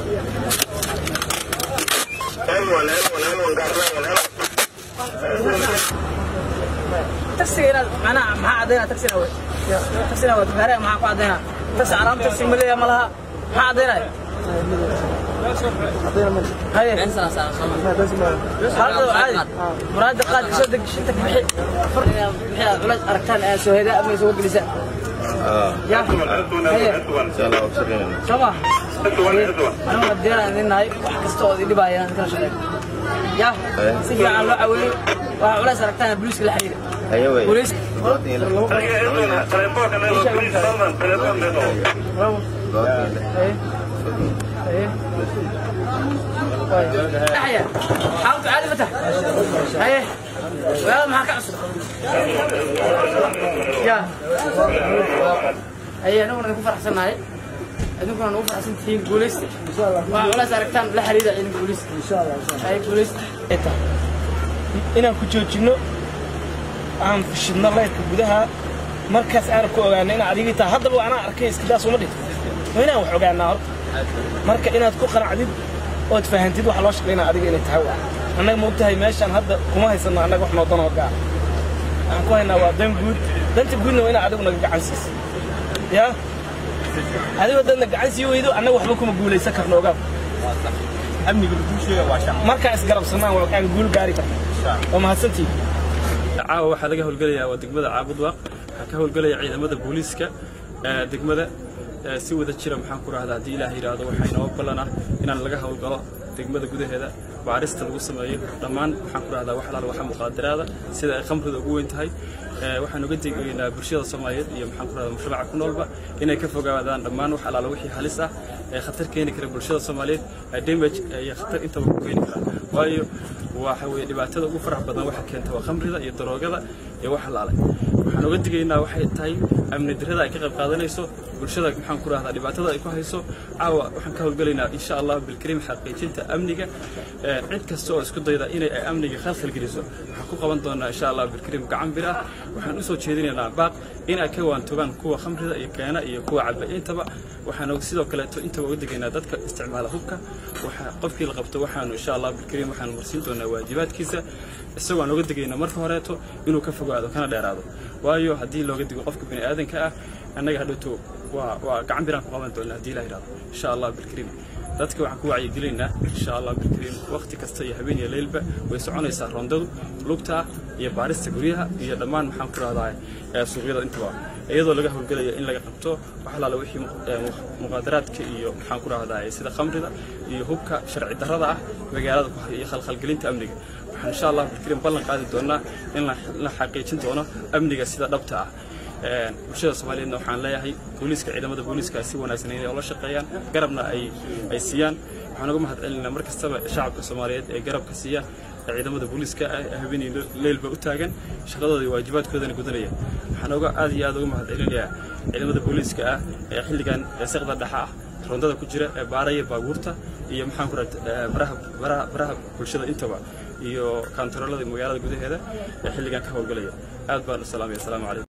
taksiga inaad macnaha maxaa caddaynaa taksina wey taksina waa gaariga maxaa ku caddaynaa taksi calaam taksi maleeya ma laha maxaa caddaynaya haye halda caadi muraada qaad kasoo deg shinta ka bixi fur inaad bixi aad culays aragtaan ee soo hedaa ama soo gelisaan ya haye sama aniguna diyaaraan idin nahay wax kasta oo idin dhibaya inaan kala shaqeyn ya si fiican loo caawiyey waxaa culays aragtaan booliiska la xiriira booliis حاولت عادي فتح ايه ويلا معك عصر يا ايه انا كنا فرح سنة هاي adinku aan ugu faraxsan tihiin guulaysta waa culays aragtaan la xiriida ciidanka booliiska insha allah ay guulaysta inaan ku joojinno aan fishidno laydka gudaha markaas aan ku ogaano in adigii taa haddaba anaa arkay iskadaas uma dhigto waa inaan wax ogaanaa horta marka inaad ku qanacdid ood fahantid waxa loo shaqaynaa adiga inay tahay waa annaga ma ogtahay meeshaan hadda kuma haysanno annaga wax noo danoo gaar waxaan ku haynaa waa dan guud danta guudna waa inaad adigu naga gacan siiso yaa adigo dadna gacan sii weydo annaga waxba kuma guulaysan karno ogaab amniga lagu sheega waa shacab markaan isgarabsanaan waa aan guul gaari karno waa mahadsantihin caawa waxaa laga howlgelayaa waa degmada caabudwaaq waxaa ka howlgelaya ciidamada booliiska ee degmada ee si wada jira maxaan ku rahdaa haddii ilaah yidhaahdo waxaa inoo ballan ah inaan laga howlgalo degmada gudaheeda baarista lagu sameeyo dhammaan waxaan ku rahdaa wax alaal waxa muqaadaraada sida ay khamrida ugu weyn tahay ee waxaan uga degaynaa bulshada soomaaliyeed iyo maxaan ku rahdaa mujtamaca ku noolba inay ka fogaadaan dhammaan wax alaala wixii halis ah ee khatar keeni kara bulshada soomaaliyeed ee damage iyo khatar intaba ku keeni kara waayo waxa weeye dhibaatada ugu farax badan waxa keenta waa khamrida iyo daroogada iyo wax alaalay waxaan uga digaynaa waxay tahay amni darrada ay ka qayb qaadanayso bulshada maxaan ku rahdaa dhibaatada ay ku hayso caawa waxaan ka howlgelaynaa insha allah bilkariim xaqiijinta amniga ee cid kasta oo isku dayda inay ay amniga khalkhal geliso waxaan ku qaban doonaa insha allah bilkariim gacan bir ah waxaan usoo jeedinaynaa baaq in ay ka waantogaan kuwa khamrida iyo keena iyo kuwa caba intaba waxaan sidoo kaleeto intaba uga digaynaa dadka isticmaala hubka waxa qofkii la qabto waxaanu insha allah bilkariim waxaanu marsiin doonaa waajibaadkiisa isagoo aan uga digaynaa marka horeeto inuu ka fogaado kana dheeraado waayo haddii looga digo qofka bini aadanka ah annaga hadhowto waa waa gacan biraan ku qaban doonaa haddii la yidhahdo insha allah bilkariim dadka waxaan ku wacyigelinaynaa insha allah bilkariim waqti kasta iyo habeen iyo leylba way soconaysaa roondadu lugta iyo baarista guryaha iyo dhammaan maxaan ku rahdaa ee suuqyada intaba iyadoo laga howlgelaya in laga qabto wax alaala wixii muqaadaraadka iyo maxaan ku rahdaa sida khamrida iyo hubka sharci darrada ah magaalada ku haya iyo khalkhalgelinta amniga waxaan insha allah bilkariim ballan qaadi doonaa in la xaqiijin doono amniga sida dhabta ah bulshada soomaaliyeedna waxaan leeyahay booliiska ciidamada booliiska si wanaagsan inay ula shaqeeyaan garabna ay ay siiyaan waxaan uga mahad celinaynaa mar kastaba shacabka soomaaliyeed ee garabka siiya ciidamada booliiska ah ee habeenii leylba u taagan shaqadooda iyo waajibaadkoodana gudanaya waxaan uga aad iyo aad uga mahad celinayaa ciidamada booliiska ah ee xilligan seeqda dhexa ah rondada ku jira ee baaraya baabuurta iyo maxaan ku baraha baraha baraha bulshada intaba iyo kaantaroolada magaalada gudaheeda ee xilligan ka howlgalaya aad baan u salaamaya asalaamu calaykum